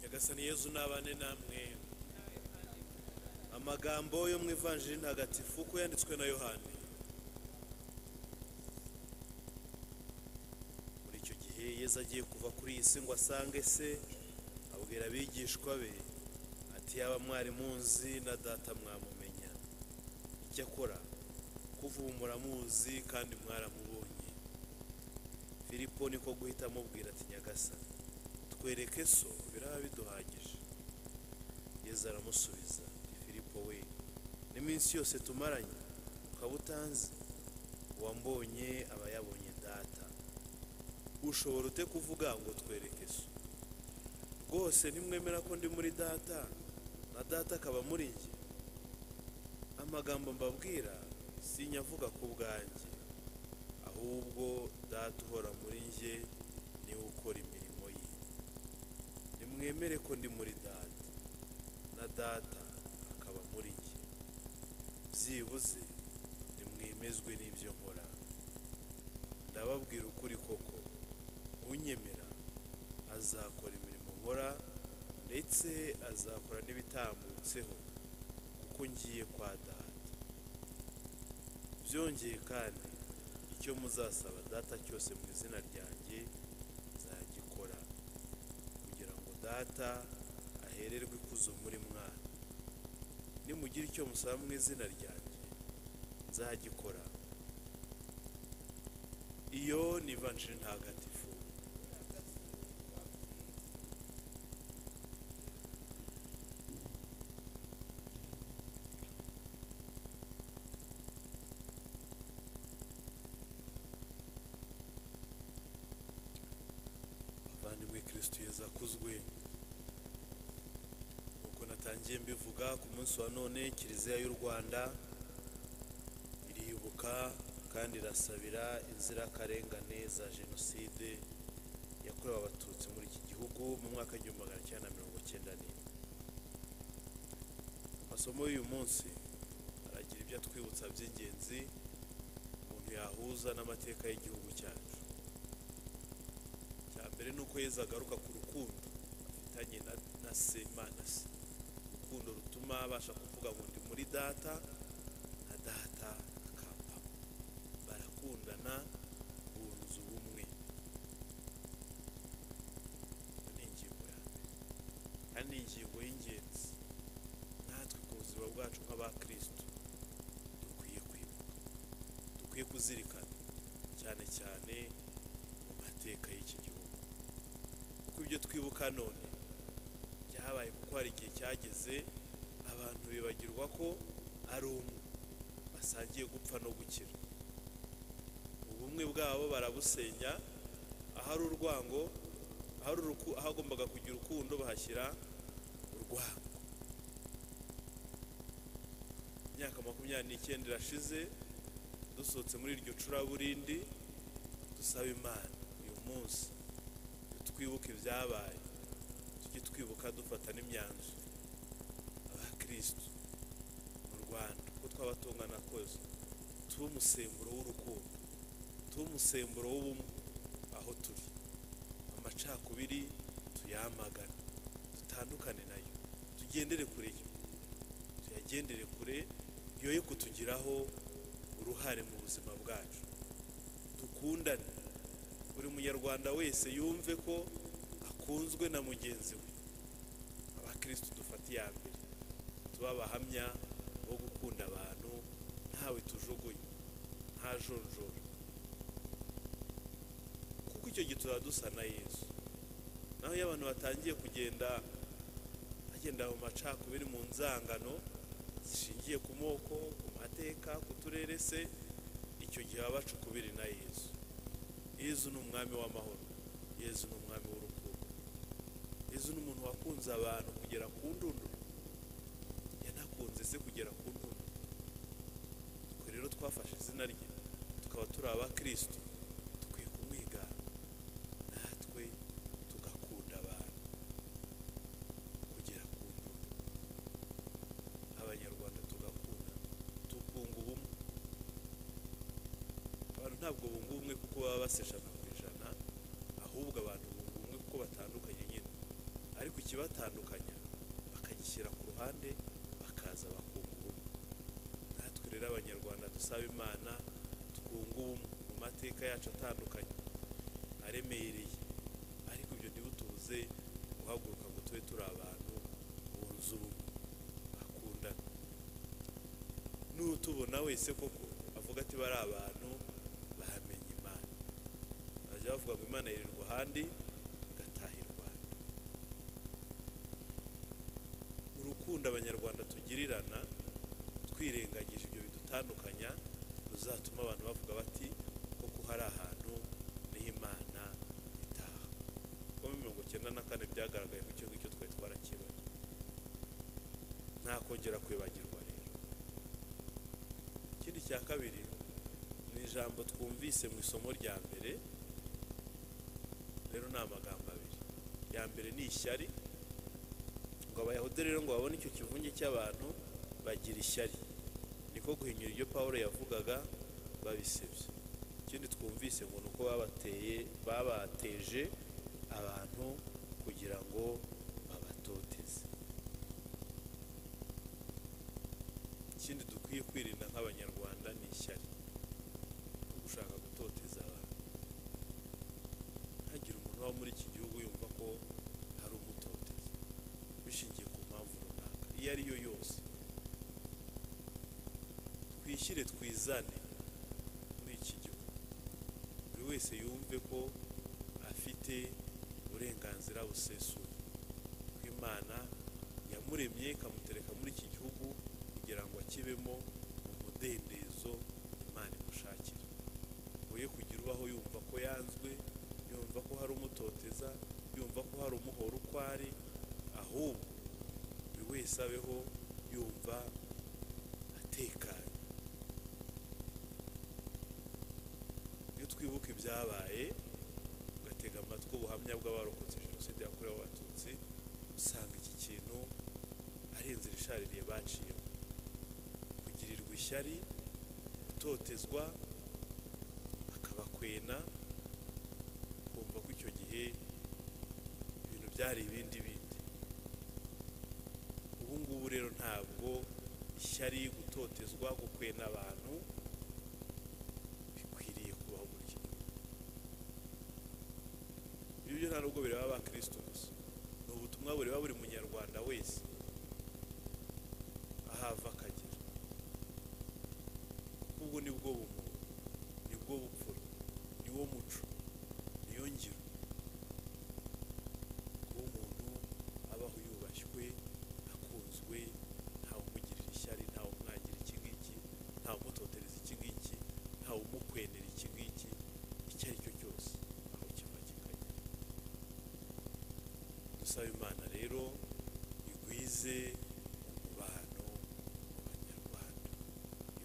nyagasani yezu nabane namwe amagambo yo mu ivanjiri ntagatifu uko yanditswe na yohani muri icyo gihe yezu agiye kuva kuri iyi si ngo asange se abwira abigishwa be ati yaba mwari munzi na data mwamumenya icyakora kuvumbura muzi kandi mwaramubonye filipo niko guhita amubwira ati nyagasani twereke so biraba biduhagije yezu aramusubiza ati filipo we n'iminsi yose tumaranye ukaba utanzi uwambonye aba yabonye data ushobora ute kuvuga ngo twereke so rwose ntimwemera ko ndi muri data na data akaba muri njye amagambo mbabwira sinyavuga ku bwanjye ahubwo data uhora muri njye niwe ukora imirimo ye nimwemere ko ndi muri data na data akaba muri njye byibuze nimwemezwe n'ibyo nkora ndababwira ukuri koko unyemera azakora imirimo nkora ndetse azakora n'ibitambutseho kuko ngiye kwa data byongeye kandi icyo muzasaba data cyose mu izina ryanjye nzagikora kugira ngo data ahererwe ikuzo muri mwana nimugira icyo musaba mu izina ryanjye nzagikora iyo ni vanshiri ntagatifu abavandimwe kirisito yeza akuzwe nk'uko natangiye mbivuga ku munsi wa none kiliziya y'u rwanda iribuka kandi irasabira inzirakarengane za jenoside yakorewe abatutsi muri iki gihugu mu mwaka w'igihumbi magana cyenda na mirongo cyenda n'ine amasomo y'uyu munsi aragira ibyo atwibutsa by'ingenzi umuntu yahuza n'amateka y'igihugu cyacu cya mbere ni uko yezu agaruka ku rukundo afitanye na, na se imana se urukundo rutuma abasha kuvuga ngo ndi muri data na data akampamo barakundana bunze ubumwe iyo ni ingingo ya mbere kandi ni ingingo y'ingenzi natwe ku buzima bwacu nk'abakristo dukwiye kwibuka dukwiye kuzirikana cyane cyane mu mateka y'iki gihugu kuko ibyo twibuka none byabaye kuko hari igihe cyageze abantu bibagirwa ko ari umwe basangiye gupfa no gukira ubumwe bwabo barabusenya ahari urwango ahari uruku- ahagombaga kugira urukundo bahashyira urwango imyaka makumyabiri n'icyenda irashize dusohotse muri iryo curaburindi dusaba imana uyu munsi twibuke ibyabaye tujye twibuka dufata n'imyanzuro abakirisitu mu rwanda uko twaba tungana kose tuba umusemburo w'urukundo tuba umusemburo w'ubumwe aho turi amacakubiri tuyamagane dutandukane nayo tugendere kure yo tuyagendere kure yoye kutugiraho uruhare mu buzima bwacu dukundane buri munyarwanda wese yumve ko akunzwe na mugenzi we abakirisitu dufata iya mbere tuba abahamya bo gukunda abantu ntawe tujuguye nta jonjoro kuko icyo gihe tuzaba dusa na yesu naho iyo abantu batangiye kugenda bagenda mu macakubiri mu nzangano zishingiye ku moko ku mateka ku turere se icyo gihe baba bacukubiri na yesu yezu ni umwami w'amahoro yezu ni umwami w'urukundo yezu ni umuntu wakunze abantu kugera ku ndunduro yanakunze se kugera ku ndunduro twe rero twafashe izina rye tukaba turi abakristo dukwiye kumwigana natwe tugakunda abantu kugera ku ndunduro abanyarwanda tugakunda tukunga ubumwe abantu ntabwo bunga ubumwe kuko baba basa ijana ku ijana ahubwo abantu bunga ubumwe kuko batandukanye nyine ariko ikibatandukanya bakagishyira ku ruhande bakaza bakunga ubumwe natwe rero abanyarwanda dusaba imana twunga ubumwe mu mateka yacu atandukanye aremereye ariko ibyo ntibutubuze guhaguruka ngo tube turi abantu bunze ubumwe bakundana n'utubona wese koko avuga ati bari abantu bamenye imana bajya bavuga ngo imana yirirwa ahandi igatahirwa ahandi urukundo abanyarwanda tugirirana twirengagije ibyo bidutandukanya ruzatuma abantu bavuga bati koko hari ahantu niho imana itaha kuko muri mirongo icyenda na kane byagaragaye ko icyo ngicyo twari twarakibonye nta kongera kwibagirwa rero ikindi cya kabiri ni ijambo twumvise mu isomo rya mbere rero ni amagambo abiri ya mbere ni ishyari ngo abayahudi rero ngo babone icyo kivunge cy'abantu bagira ishyari niko guhinyura ibyo paul yavugaga babisebye ikindi twumvise ngo ni uko babateye babateje abantu kugira ngo babatoteze ikindi dukwiye kwirinda nk'abanyarwanda ni ishyari no gushaka gutoteza abantu ntihagire umuntu uba muri iki gihugu yumva ko hari umutoteza bishingiye ku mpamvu runaka iyo ari yo yose twishyire twizane muri iki gihugu buri wese yumve ko afite uburenganzira busesuye ko imana yamuremye ikamutereka muri iki gihugu kugira ngo akibemo umudendezo imana imushakira we kugira ubaho yumva ko yanzwe yumva ko hari umutoteza yumva ko hari umuhora uko ari ahubwo buri wese abeho yumva atekanye iyo twibuka ibyabaye ugatega amatwi ubuhamya bw'abarokotse jenoside yakorewe abatutsi usanga iki kintu ari inzira ishaririye baciyemo kugirirwa ishyari gutotezwa bakabakwena kumva ko icyo gihe ibintu byari ibindi bindi ubu ngubu rero ntabwo ishyari gutotezwa gukwena abantu bikwiriye kubaho muri iki gihugu ibyo byo nta nubwo bireba abakirisitu gusa ni ubutumwa bureba buri munyarwanda wese ahava akagera ubwo ni bwo bumuntu ni bwo bupfura ni wo muco niyo ngiro kuba umuntu abaho yubashywe akunzwe ntawe umugirira ishyari ntawe umwangira iki ngiki ntawe umutotereza iki ngiki ntawe umukwenera iki ngiki icyo ari cyo cyose aho kiva kikajya dusaba imana rero igwize umubano mu banyarwanda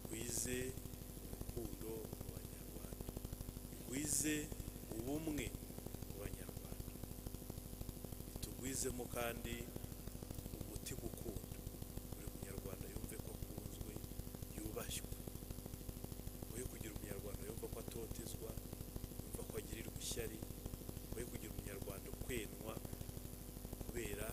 igwize urukundo mu banyarwanda igwize ubumwe mu banyarwanda bitugwizemo kandi umutima ukunda buri munyarwanda yumve ko akunzwe yubashywe woye kugira umunyarwanda yumva ko atotezwa yumva ko agirirwa ishyari woye kugira umunyarwanda ukwenwa kubera